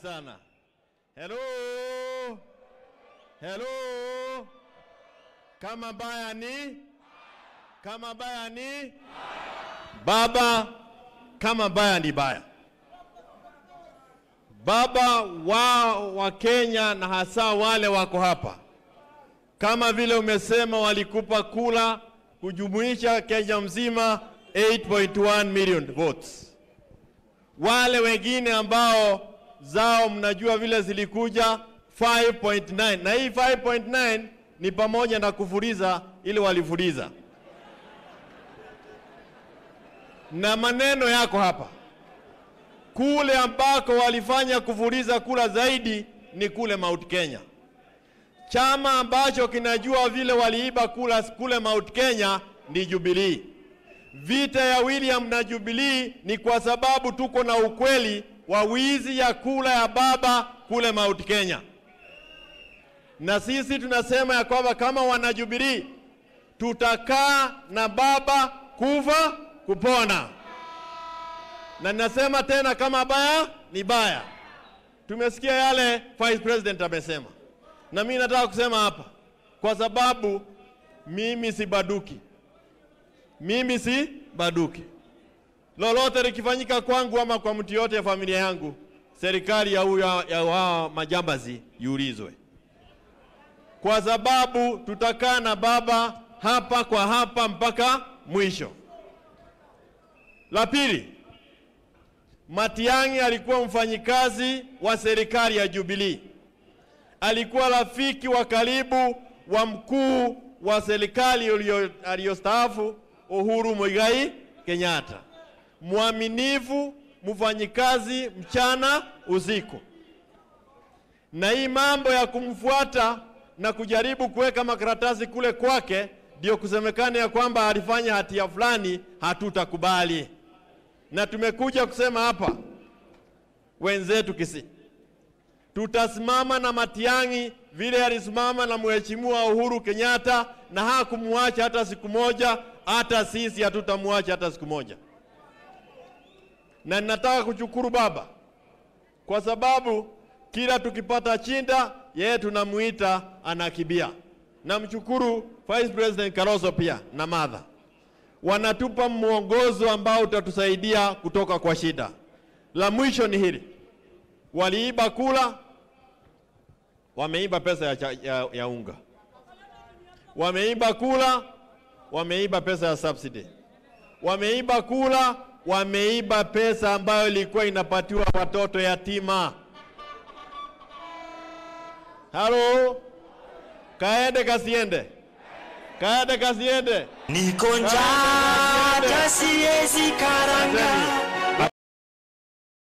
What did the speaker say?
sana. Hello, hello. Kama baya ni kama baya ni baba, kama baya ni baya. Baba wa wa Kenya na hasa wale wako hapa, kama vile umesema, walikupa kula kujumuisha Kenya mzima 8.1 million votes. Wale wengine ambao zao mnajua vile zilikuja 5.9, na hii 5.9 ni pamoja na kufuliza ili walifuliza, na maneno yako hapa kule ambako walifanya kufuliza kula zaidi ni kule Mount Kenya. Chama ambacho kinajua vile waliiba kula kule Mount Kenya ni Jubilee. Vita ya William na Jubilee ni kwa sababu tuko na ukweli wa wizi ya kula ya baba kule Mount Kenya, na sisi tunasema ya kwamba kama wana Jubilee tutakaa na baba kufa kupona na ninasema tena kama baya ni baya. Tumesikia yale Vice President amesema, na mimi nataka kusema hapa, kwa sababu mimi si baduki, mimi si baduki. Lolote likifanyika kwangu ama kwa mtu yote ya familia yangu, serikali ya huyo ya wao majambazi iulizwe, kwa sababu tutakaa na baba hapa kwa hapa mpaka mwisho. La pili, Matiang'i alikuwa mfanyikazi wa serikali ya Jubilee. Alikuwa rafiki wa karibu wa mkuu wa serikali aliyostaafu Uhuru Muigai Kenyatta. Mwaminifu, mfanyikazi mchana usiku. Na hii mambo ya kumfuata na kujaribu kuweka makaratasi kule kwake ndio kusemekana ya kwamba alifanya hatia fulani, hatutakubali na tumekuja kusema hapa, wenzetu Kisii, tutasimama na Matiang'i vile alisimama na mheshimiwa Uhuru Kenyatta, na hakumwacha hata siku moja. Hata sisi hatutamwacha hata siku moja, na ninataka kushukuru baba kwa sababu kila tukipata chinda yeye tunamuita anakibia. Namshukuru Vice President Karoso pia na Martha wanatupa mwongozo ambao utatusaidia kutoka kwa shida. La mwisho ni hili, waliiba kula, wameiba pesa ya, ya, ya unga, wameiba kula, wameiba pesa ya subsidy, wameiba kula, wameiba pesa ambayo ilikuwa inapatiwa watoto yatima. Halo, kaende kasiende, kaende kasiende Niko njaa hata siwezi karanga